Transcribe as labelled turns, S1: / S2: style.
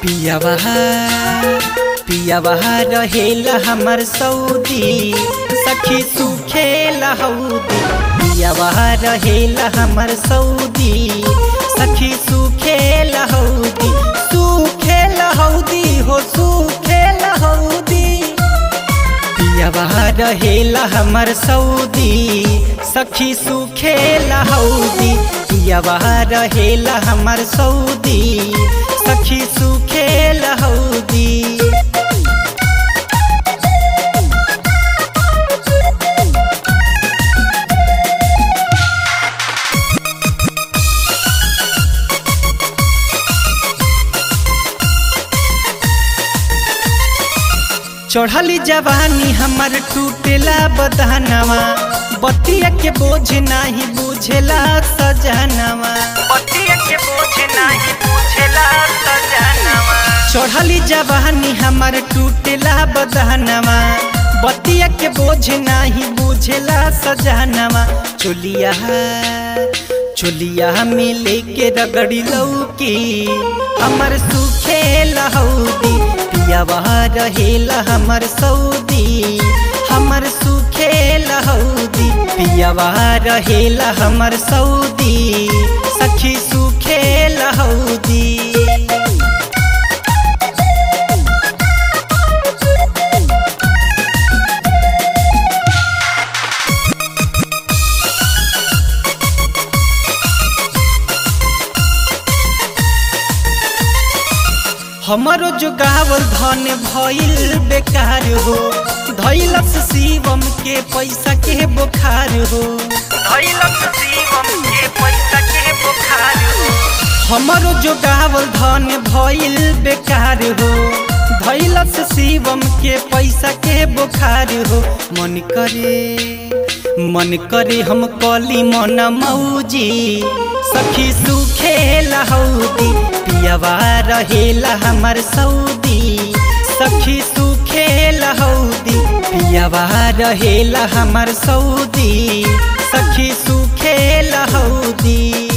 S1: पियावा पियावा रहेला हमर सऊदी सखी सुखेला हौदी पियावा रहेला हमर सऊदी सखी सुखेला हौदी सुखेला हौदी हो सुखेला हौदी पियावा रहेला हमर सऊदी सखी सुखेला हौदी पियावा रहेला हमर सऊदी सखी सुखेला हौदी चढ़ली जवानी हमर टूटेला बदहनवा बतिया के बोझ नाही बुझेला सजनवा
S2: पतिया के बोझ नाही बुझेला सजनवा
S1: चढ़ली जवानी हमर टूटेला बदहनवा बतिया के बोझ नाही बुझेला सजनवा चोलिया चोलिया में लेके रगड़ी लौकी हमर सुखे लहौदी पियावा रहेला हमर सऊदी हमर सुखे लहौदी पियावा रहेला हमर सऊदी सखी सुखे लहौदी हमारो जो गावल धन भइल बेकार हो धैलस शिवम के पैसा के बुखार हो
S2: धैलक शिवम के पैसा के बुखार हो
S1: हमारो जो गावल धन भइल बेकार हो धैलस शिवम के पैसा के बुखार हो मन करे मन करे हम कली मन मौजी सखी सुखे लहौदी पियावा रहेला हमर सऊदी सखी सुखे लहौदी पियावा रहेला हमर सऊदी सखी सुखे लहौदी